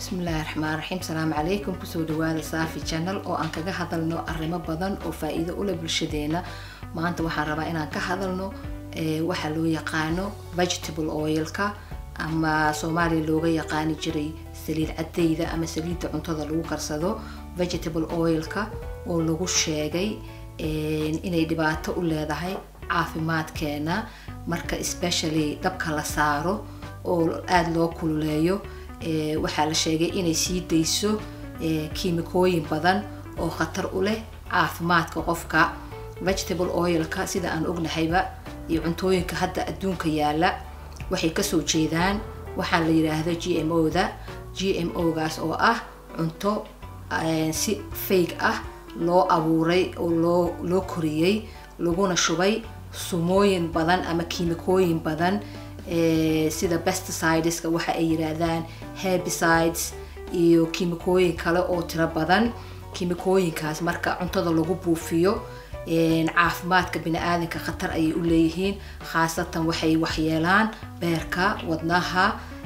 bismillaahi raxmaan raxiim salaamu calaykum kusoo dhawaada saafi channel oo aan kaga hadalno arrimo badan oo faa-iido ule bulshadeena maanta waxaan rabaa inaan ka hadalno waxaa loo yaqaano vegetable oilka ama soomaaliya looga yaqaani jiray saliid cadayda ama saliidda cuntada lagu karsado vegetable oilka oo lagu sheegay inay dhibaato u leedahay caafimaadkeena marka especially dabka la saaro oo aada loo kululeeyo waxaa la sheegay inay sii dayso kiimikooyin badan oo khatar u leh caafimaadka qofka vegetable oilka sida aan ognahayba iyo cuntooyinka hadda adduunka yaala waxay kasoo jeedaan waxaa la yidhaahdo g m o da g m o gaas oo ah cunto si fayg ah loo abuuray oo loo loo koriyey laguna shubay sumooyin badan ama kiimikooyin badan sida pesticideska waxa ay yidhaahdaan herbicides iyo kiimikooyin kale oo tiro badan kiimikooyinkaas marka cuntada lagu buufiyo caafimaadka bini-aadanka khatar ayay u leeyihiin khaasatan waxay waxyeelaan beerka wadnaha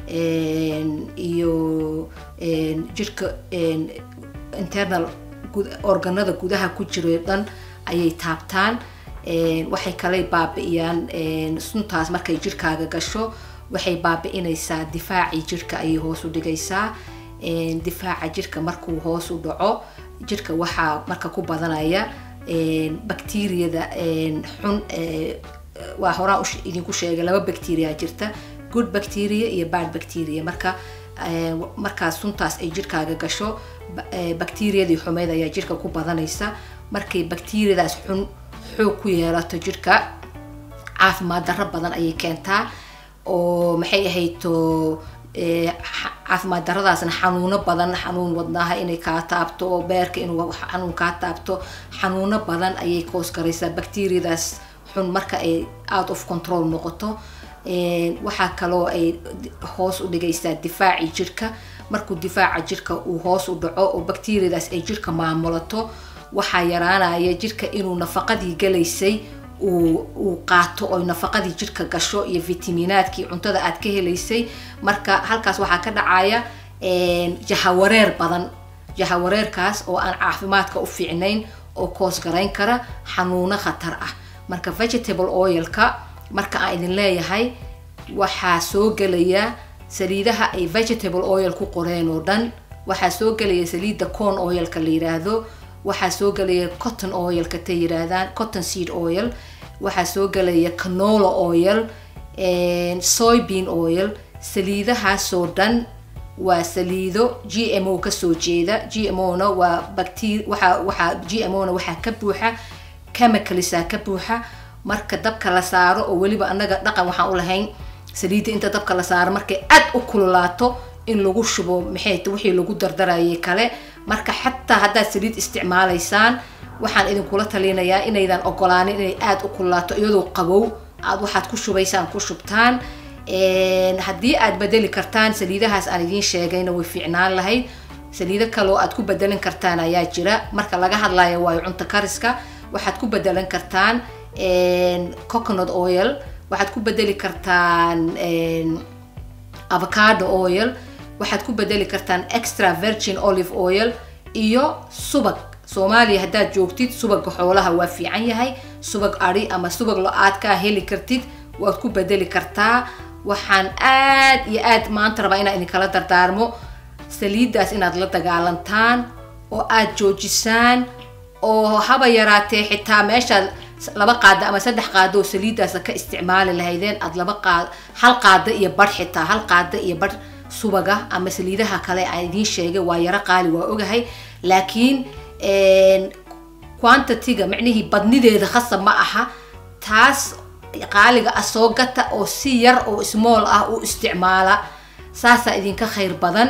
iyo jirka internal organada gudaha ku jiro dhan ayay taabtaan waxay kale baabi'iyaan suntaas markay jirkaaga gasho waxay baabi'inaysaa difaacii jirka ayay hoos u dhigaysaa difaaca jirka markuu hoos u dhaco jirka waxaa marka ku badanaya bacteriyada xun waa horaan idinku sheegay laba bacteria jirta good bacteria iyo bad bacteria marka markaas suntaas ay jirkaaga gasho bacteriyadii xumeyd ayaa jirka ku badanaysa markay bacteriyadaas xun xoog ku yeelato jirka caafimaad darro badan ayay keentaa oo maxay ahayto caafimaad daradaasna xanuuno badan xanuun wadnaha inay kaa taabto oo beerka inuu xanuun kaa taabto xanuuno badan ayay koos garaysaa bacteriyadaas xun marka ay out of control noqoto waxaa kaloo ay hoos u dhigaysaa difaacii jirka markuu difaaca jirka uu hoos u dhaco oo bacteriyadaas ay jirka maamulato waxaa yaraanaya jirka inuu nafaqadii galaysay uu qaato oo nafaqadii jirka gasho iyo fitaminaadkii cuntada aad ka helaysay marka halkaas waxaa ka dhacaya jahawareer badan jahawareerkaas oo aan caafimaadka u fiicnayn oo koos garayn kara xanuuno khatar ah marka vegetable oilka marka aan idin leeyahay waxaa soo gelaya saliidaha ay vegetable oil ku qoreen oo dhan waxaa soo gelaya saliidda corn oilka la yiraahdo waxaa soo gelaya cotton oilka ta yiraahdaan cotton seed oil waxaa soo gelaya canola oil soybean oil saliidahaasoo dhan waa saliido g m o kasoo jeeda g m o na waa bacter waxa waxaa g m o na waxaa ka buuxa chemicalisa ka buuxa marka dabka la saaro oo weliba annaga dhaqan waxaan u lahayn saliidda inta dabka la saaro markay aad u kululaato in lagu shubo maxay ta wixii lagu dardarayay kale marka xataa haddaad saliid isticmaalaysaan waxaan idinkula talinayaa inaydan ogolaanin inay aada u kululaato iyadoo qabow aad waxaad ku shubaysaan ku shubtaan haddii aad bedeli kartaan saliidahaas aan idiin sheegayna way fiicnaan lahayd saliido kaloo aad ku bedelin kartaan ayaa jira marka laga hadlayo waayo cunto kariska waxaad ku bedelan kartaan coconut oil waxaad ku bedeli kartaan avocado oil waxaad ku bedeli kartaan extra virgin olive oil iyo subag soomaaliya haddaad joogtid subaga xoolaha waa fiican yahay subag ari ama subag lo-aad kaa heli kartid waad ku bedeli kartaa waxaan aad iyo aad maanta rabaa inaan idinkala dardaarmo saliiddaas inaad la dagaalantaan oo aad joojisaan oo haba yaraatee xitaa meeshaad laba qaada ama saddex qaado oo saliiddaas ka isticmaali lahaydeen aad laba qaad hal qaada iyo badh xitaa hal qaada iyo badh subaga ama saliidaha kale aan idiin sheegay waa yaro qaali waa ogahay laakiin quantity-ga micnihii badnideeda khasab ma aha taas qaaliga ah soo gata oo si yar oo smool ah u isticmaala saasaa idinka khayr badan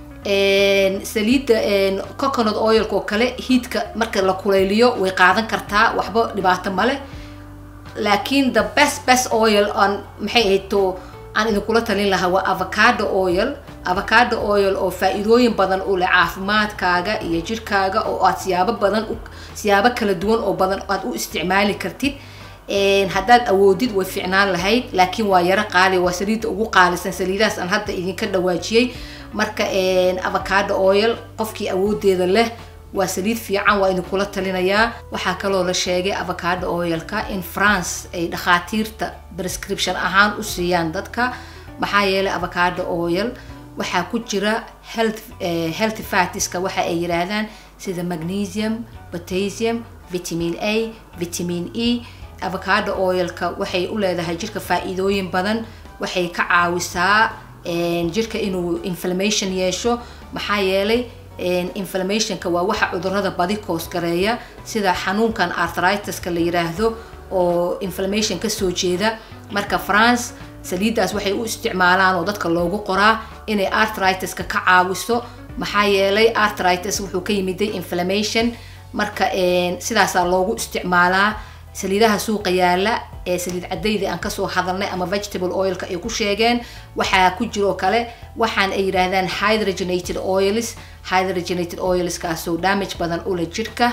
saliidda coconut oilka oo kale hiidka marka la kuleyliyo way qaadan kartaa waxba dhibaato male laakiin the best best oil on maxay ahayto aan idinkula talin lahaa waa avocado oil avocado oil oo faa-iidooyin badan u leh caafimaadkaaga iyo jirkaaga oo aad siyaabo badan siyaabo kala duwan oo badan aad u isticmaali kartid haddaad awoodid way ficnaan lahayd laakiin waa yaro qaali waa saliidda ugu qaalisan saliidahaas aan hadda idinka dhawaajiyey marka avocado oil qofkii awoodeeda leh waa saliid fiican waa idinkula talinayaa waxaa kaloo la sheegay avocado oilka in france ay dhakhaatiirta prescription ahaan u siiyaan dadka maxaa yeelay avocado oil waxaa ku jira health healthy fatiska waxa ay yidhaahdaan sida magnesium potassium vitamin a vitamin e avocado oilka waxay u leedahay jirka faa-iidooyin badan waxay ka caawisaa jirka inuu inflammation yeesho maxaa yeelay inflammationka waa waxa cudurada badi koos gareeya sida xanuunkan arthritiska la yiraahdo oo inflammation kasoo jeeda marka france saliiddaas waxay u isticmaalaan oo dadka loogu qoraa inay arthritiska ka caawiso maxaa yeelay arthritis wuxuu ka yimiday inflammation marka sidaasaa loogu isticmaalaa saliidaha suuqa yaala ee saliid cadayda aan kasoo hadalnay ama vegetable oilka ay ku sheegeen waxaa ku jiroo kale waxaan ay yidhaahdaan hydrogenated oils hydrogenated oilskaasoo damage badan ula jirka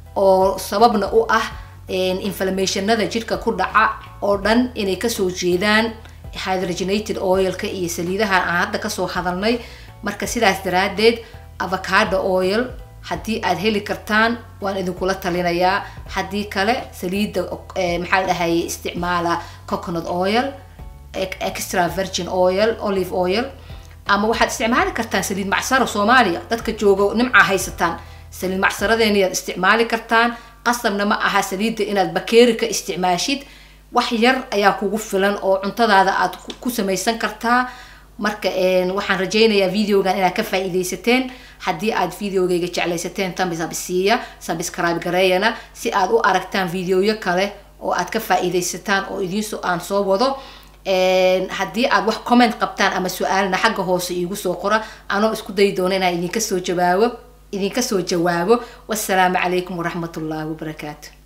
oo sababna u ah inflammationada jirka ku dhaca oo dhan inay kasoo jeedaan hydrogenated oilka iyo saliidaha aan hadda kasoo hadalnay marka sidaas daraadeed avocado oil haddii aad heli kartaan waan idinkula talinayaa haddii kale saliidda maxaa la dhahaye isticmaala coconut oil extra virgin oil olive oil ama waxaad isticmaali kartaan saliid macsaro soomaaliya dadka jooga nimca haysataan saliid macsaradeena yaad isticmaali kartaan qasabna ma aha saliidda inaad bakeeri ka isticmaashid wax yar ayaa kugu filan oo cuntadaada aad ku samaysan kartaa marka waxaan rajaynayaa videogan inaad ka faa-iideysateen haddii aad videogayga jeclaysateen tambisabisiiya sabscribe gareeyana si aad u aragtaan videoyo kale oo aad ka faa-iideysataan oo idiinso aan soo wado haddii aad wax comment qabtaan ama su-aalna xagga hoose iigu soo qora anoo isku dayi doona inaan idinka soo jawaabo idinka soo jawaabo wassalaamu calaykum waraxmat ullahi wabarakaatu